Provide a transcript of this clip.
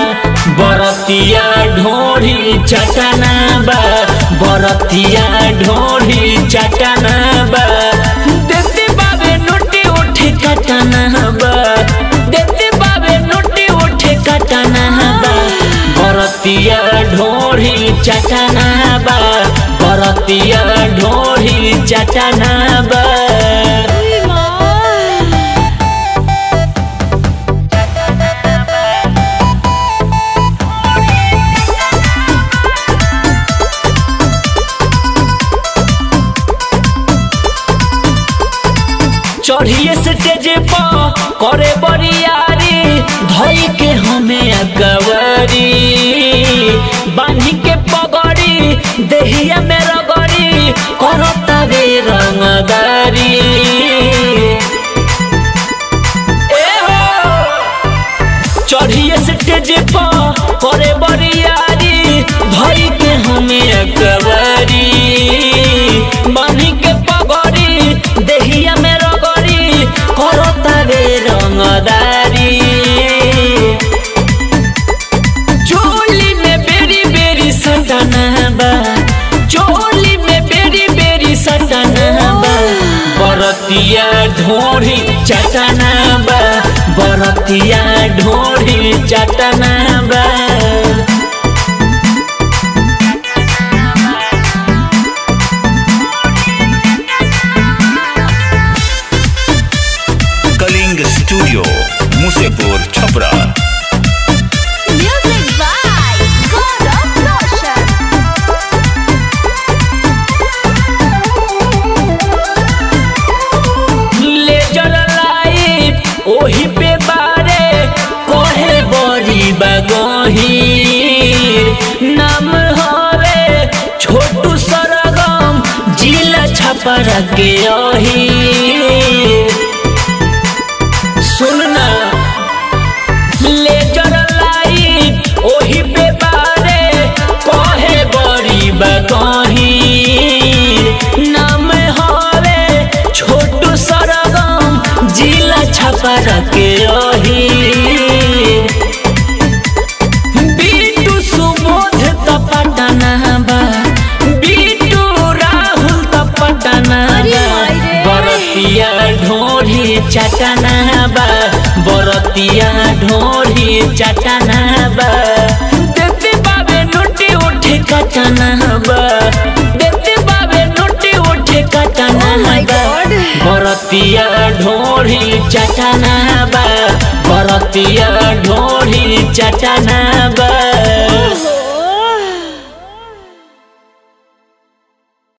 बरतिया ढोढ़ी चटना बा बरतिया ढोढ़ी चटना बा देते बाबे नोटे उठे कटना बा देते बाबे नोटे उठे कटना बा बरतिया ढोढ़ी चटना बा बरतिया ढोढ़ी चटना बा चढ़िए स्टेज पर करे बरियारी धई के हमें अगवरी बांधी के पगड़ी देहिया में रगड़ी करता रे रंगदारी ए हो चढ़िए स्टेज पर करे बरियारी धई के हमें अकबरी बांधी के पगड़ी देहिया में रगड़ी करता रे रंगदारी चोली में बेरी बेरी सटना बा चोली में बेरी बेरी सटना बा बरतिया ढोढ़ी चटना बा बरतिया ढोढ़ी चटना बा Kaling studio Musepur Chhapra Music by Gaurav Roshan. Laser light ओही पे बारे कहे बड़ी बगहीर नाम हवे छोटू सरगम जिला छपरा के अही सुनना लेजर लाइट ओही पे बारे कहे बड़ी बकही नाम हवे छोटू सरगम जिला छपर के ओही बीटू सुबोध तपटना बा बीटू राहुल तपटना अरे बा माई रे। बरतिया ढोढ़ी चटना बा बरतिया ढोढ़ी चटना बा देते बाबे नोटे उठे कटना बा देते बाबे नोटे उठे कटना Oh my बा God. बरतिया ढोढ़ी चटना बा बरतिया ढोढ़ी चटना बा ओहो